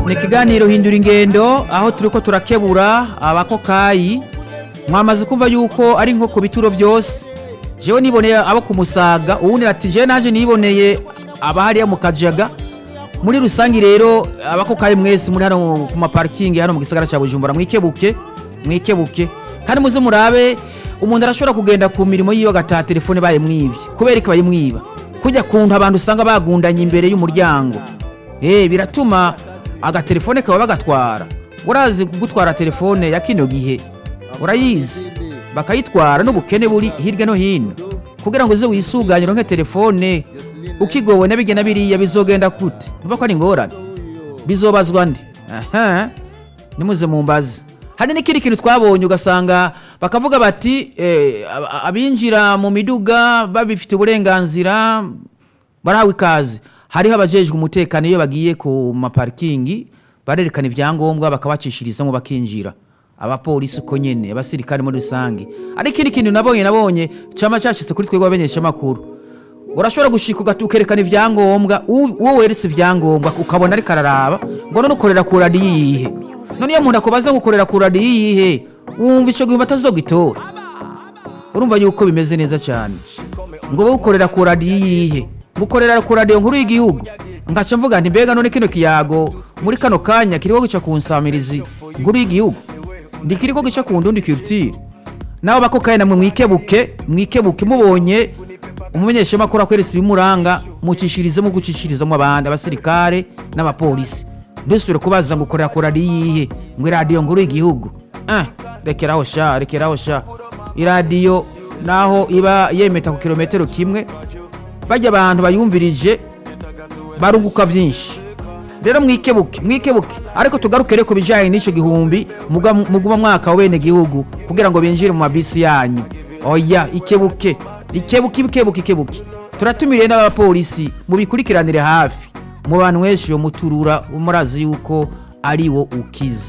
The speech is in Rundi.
ni ikiganiro hindura ingendo aho turi ko turakebura abakokayi mwamaze kumva yuko ari nko ku bituro byose jewe niboneye abo ku musaga uwundi ati jewe naje niboneye abahariya mu kajaga muri rusange rero abakokayi mwese muri hano ku maparikingi hano mu gisagara cya bujumbura mwikebuke mwikebuke kandi muze murabe umuntu arashobora kugenda ku mirimo yiwe agataha telefone bayimwibye kubera ko bayimwiba kujya kuntu abantu usanga bagundanye imbere y'umuryango eh biratuma agatelefone kaba bagatwara urazi kugutwara telefone ya kino gihe urayizi bakayitwara n'ubukene buri hirya no hino kugira ngo uze wisuganye uronke telefone ukigowe na bigena biriya bizogenda gute ntuba ko ari ingorane bizobazwa ndi aha nimuze mumbaze hari n'ikindi kintu twabonye ugasanga bakavuga bati eh, ab- abinjira mu miduga babifite uburenganzira barahawe ikaze hariho abajejwe umutekano iyo bagiye ku maparikingi barerekana ibyangombwa bakabacishirizamo bakinjira abapolisi uko nyene abasirikare muri rusange ari ikindi kintu nabonye nabonye cama cashitse kuri twebwe abamenyeshamakuru urashobora gushika ugahita ukerekana ibyangombwa u- uwo weretse ibyangombwa ukabona ariko araraba ngo none ukorera ku radiyo iyihe none iyo umuntu akubaza ngo ukorera ku radiyo iyihe wumva ico gihumbi atazogitora urumva yuko bimeze neza cyane ngo wowe ukorera ku radiyo iyihe ngo ukorera ku radiyo nkuru y'igihugu ngaca mvuga nti mbega none kino kiyago muri kano kanya kiriko gica ku nsamirizi nkuru y'igihugu ndikiriko gica ku ndundi kirutire nawe bakokaye namwe mwikebuke mwikebuke mubonye umumenyeshamakuru akweretse ibimuranga mucishirizemo gucishirizamo abandi abasirikare n'abapolisi ndusubire kubaza ngo ukorera ku radiyo iyihe ngo iradiyo nkuru y'igihugu ah, rekeraho sha rekeraho sha iradiyo naho iba yemeta ku kilometero kimwe bajya abantu bayumvirije barunguka byinshi rero mwikebuke mwikebuke ariko tugaruke rero ku bijyanye n'icyo gihumbi muga- muguma mwaka wa bene gihugu kugira ngo binjire mu mabisi yanyu oya ikebuke ikebuke ikebuke ikebuke turatumiriye n'abapolisi mubikurikiranire hafi mu bantu mwese iyo muturura murazi yuko ari wo ukiza